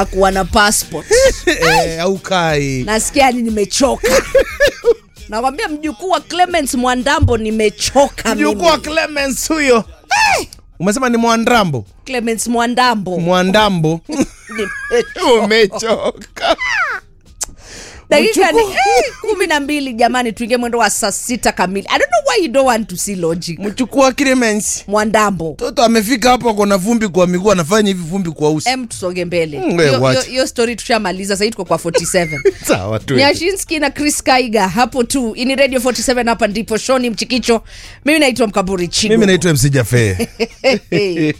kuwa na passport eh, au kai nasikia ni nimechoka nakwambia mjukuu wa Clemens Mwandambo nimechoka mimi. mjukuu wa Clemens huyo umesema ni mwandambo Clemens Mwandambo mwandambo Nimechoka. umechoka dakika ni Mjukuu. eh, kumi na mbili jamani tuingie mwendo wa saa sita kamili i don't know why you don't want to see logic mjukuu wa Clemens Mwandambo mtoto amefika hapo akona vumbi kwa miguu anafanya hivi vumbi kwa uso em tusonge mbele Mm, we Hiyo- watch. hiyo- hiyo story tushamaliza sahii tuko kwa 47 sawa tu nyashinski na chris kaiga hapo tu ini radio 47 hapa ndipo shoni mchikicho mimi naitwa mkaburi chigo mimi naitwa MC Jaffe Ai!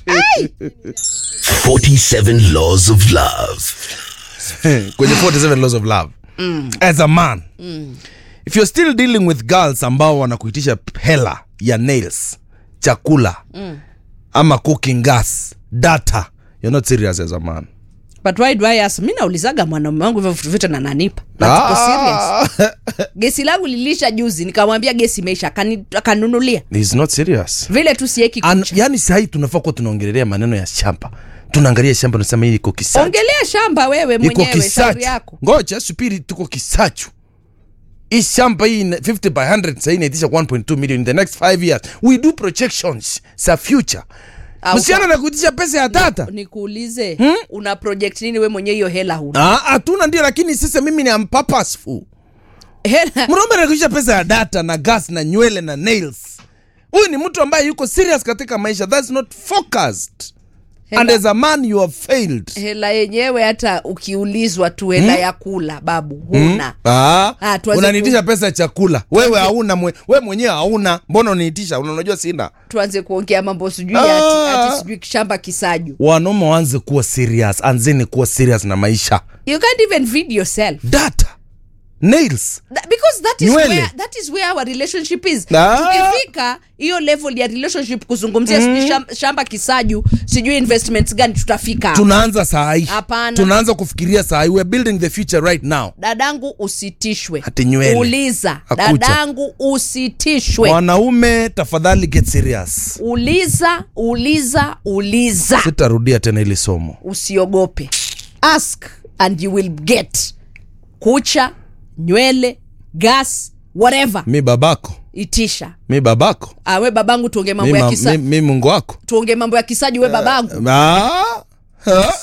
47 Laws of Love. kwenye 47 laws of love as a man if you're still dealing with girls ambao wanakuitisha hela ya nails chakula ama cooking gas data you're not serious as a man but why do I ask mi naulizaga mwanaume wangu hivyo vitu vyote na nanipa Na tuko serious Ah, gesi langu lilisha juzi nikamwambia gesi imeisha akani- akanunulia he's not serious vile tu sieki An, kucha yani sahii tunafaa kuwa tunaongelelea maneno ya shamba tunaangalia shamba nasema hii iko kisachu ongelea shamba wewe iko mwenyewe shauri kisachu yako ngoja supiri tuko kisachu hii shamba hii ina- 50 by 100 sahii inaitisha 1.2 million in the next 5 years we do projections za future Au msichana kwa- na kuitisha pesa ya tata nikuulize una project nini we mwenyewe hiyo hela huna Ah, hatuna ndio lakini sasa mimi ni am purposeful hela mnaomba nakuisha pesa ya data na gas na nywele na nails huyu ni mtu ambaye yuko serious katika maisha that's not focused Hela. and as a man you have failed hela yenyewe hata ukiulizwa tu hela ya kula babu huna Ah, Ah, tuanze unaniitisha pesa ya chakula wewe hauna mwe, we mwenyewe hauna mbona unaniitisha Una- unajua sina tuanze kuongea mambo sijui Ah. ati, ati sijui shamba kisaju wanaume waanze kuwa serious anzeni kuwa serious na maisha you can't even feed yourself data nails That, because that is, Nywele. where, that is where our relationship is Ah. tukifika hiyo level ya relationship kuzungumzia sijui shamba, shamba kisaju sijui investments gani tutafika hapo. tunaanza saa hii Hapana. tunaanza kufikiria saa hii we're building the future right now dadangu usitishwe Ati nywele. uliza Hakucha. dadangu usitishwe wanaume tafadhali get serious uliza uliza uliza sitarudia tena hili somo usiogope ask and you will get kucha nywele gas whatever mi babako itisha mi babako ah, we babangu tuonge mi, mambo ya ma, kisa mi, mi mungu wako tuonge mambo ya kisaji we babangu ah, ah.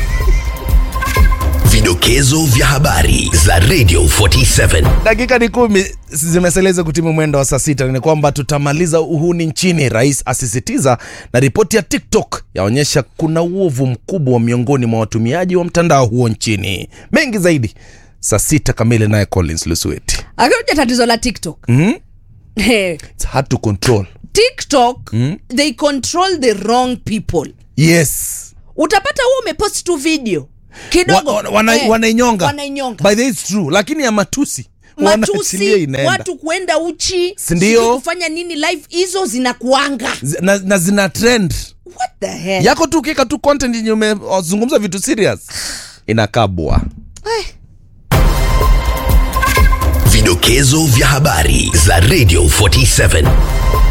Vidokezo vya habari za Radio 47. dakika ni kumi zimeseleza kutimu mwendo wa saa sita ni kwamba tutamaliza uhuni nchini rais asisitiza na ripoti ya tiktok yaonyesha kuna uovu mkubwa miongoni mwa watumiaji wa mtandao huo nchini mengi zaidi saa sita kamili naye collins lusueti akioja tatizo la tiktok mm? Eh, It's hard to control tiktok they control the wrong people yes utapata huo umepost tu video kidogo wa, wa, wana, eh, wanainyonga wanainyonga by the way, it's true lakini ya matusi wanaachilia matusi inaenda watu kuenda uchi Sindio? sijui kufanya nini live hizo zinakuanga Z- na, na zina trend what the hell yako tu ukiweka tu content yenye umezungumza vitu serious inakabwa Vidokezo vya habari za Radio 47.